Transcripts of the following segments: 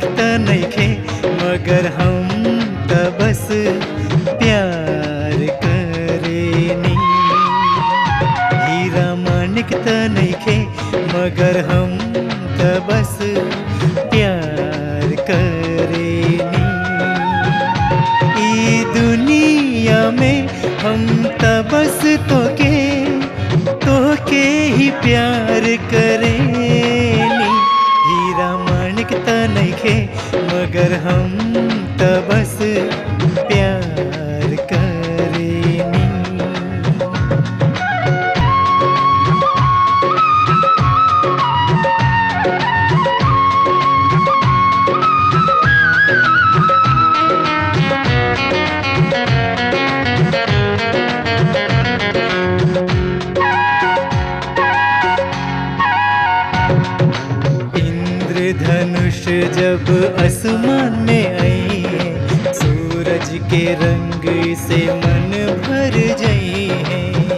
मानिक त नइखे मगर हम त बस प्यार करेनी हीरा मानिक त नइखे मगर हम त बस प्यार करेनी ई दुनिया में हम त बस तोके तोके ही प्यार करेनी हीरा मानिक त नइखे मगर हम त बस प्यार करेनी इंद्रधनुष जब आसमान में आई है सूरज के रंग से मन भर जाई है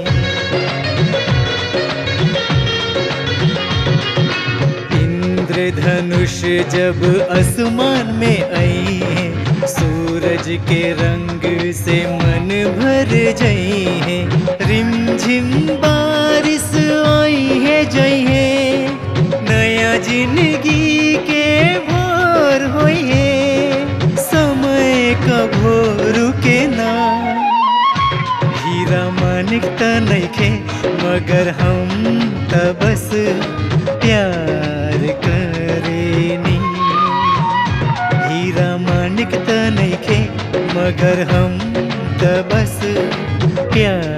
इंद्रधनुष जब आसमान में आई है सूरज के रंग से मन भर जाई है रिमझिम बारिश आई है जई है नया जिंदगी के भोर होई है समय का भोर के ना हीरा मानिक त नइखे मगर हम त बस प्यार करेनी हीरा मानिक त नइखे मगर हम त बस प्यार